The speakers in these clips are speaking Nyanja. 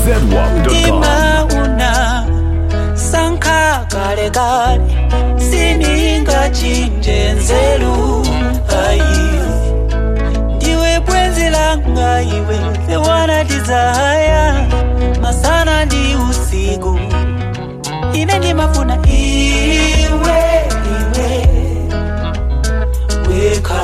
zedwap.com. imauna sankha kale kale sininga chinje nzeru ayi ndiwe bwenzi langa iwe the one I desire masana ndi usiku ine ndimafuna iwe iwe weka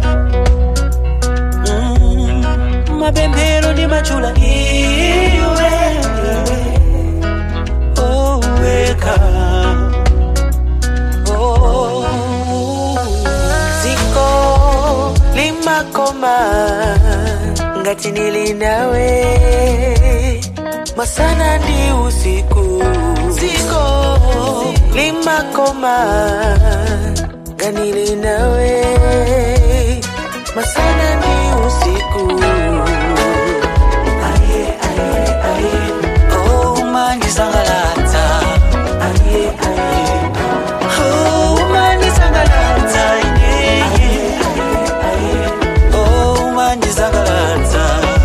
mm, mapemphero ndimachula iwe iwe oh weka oh ziko limakoma ngati nili nawe masana ndi usiku ziko limakoma nganili nawe masana ndi usiku aye, aye, aye. oh mandisangalatsa Aye, aye, oh mandisangalatsa ineye oh mandisangalatsa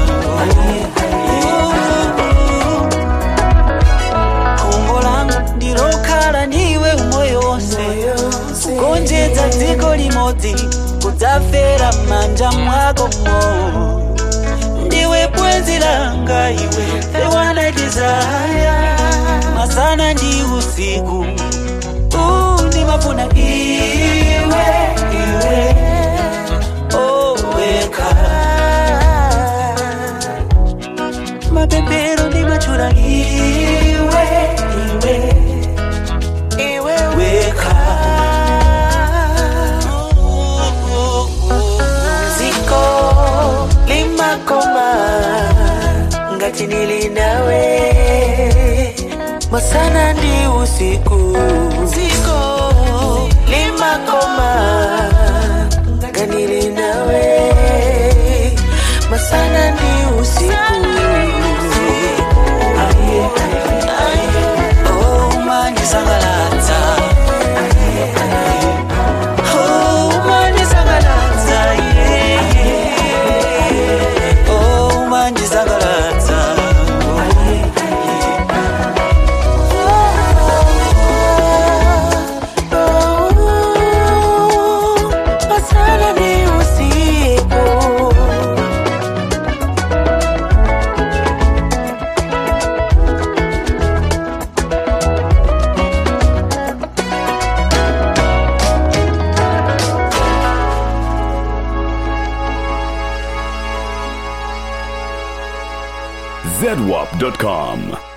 khumbo langa ndilokhala ndiwe umoyo wonse kugonjetsa dziko limodzi kudzafera m'manja mwakomo ndiwe bwenzi langa iwe the one I desire masana ndi usiku uh, ndimafuna iwe iwe oh weka mapemphero ndimachula iwe iwe iwe weka ziko limakoma ngati nili nawe masana ndi usiku ziko limakoma nganili nawe masana ndi usiku Aye, aye, oh mandisangalatsa oh mandisangalatsa yeah. oh mandisangalatsa Oh, masana ndi usiku zedwap.com.